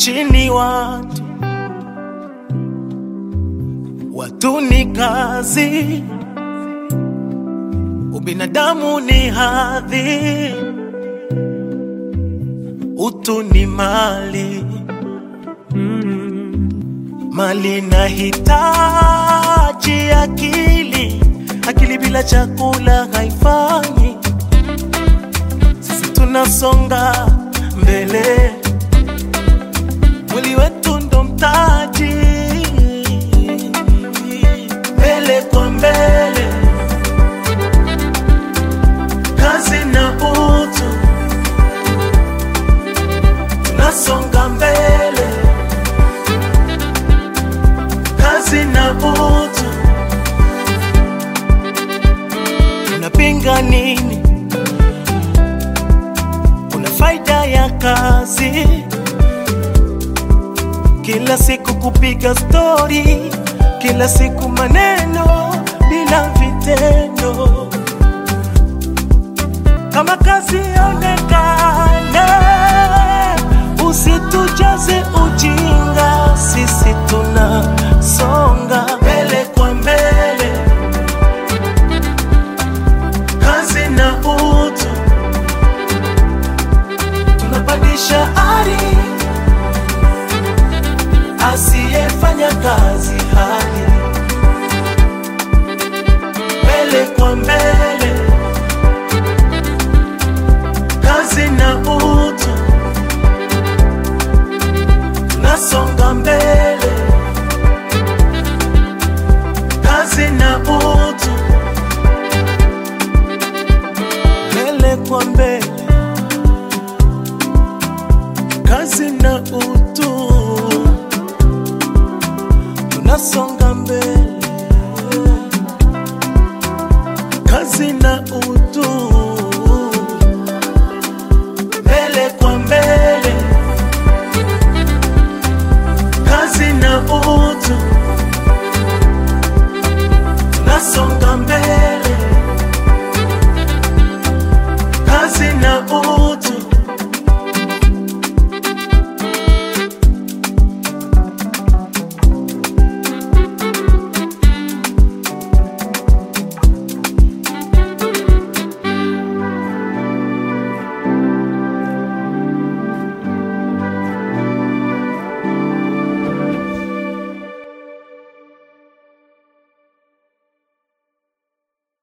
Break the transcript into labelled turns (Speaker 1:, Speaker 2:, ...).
Speaker 1: chini watu, watu ni kazi, ubinadamu ni hadhi, utu ni mali mali na hitaji akili, akili bila chakula haifanyi. Sisi tunasonga mbele, mwili wetu ndo mtaji, mbele kwa mbele, kazi na utu, tunasonga mbele kazi na utu. Unapinga nini? Kuna faida ya kazi, kila siku kupiga stori, kila siku maneno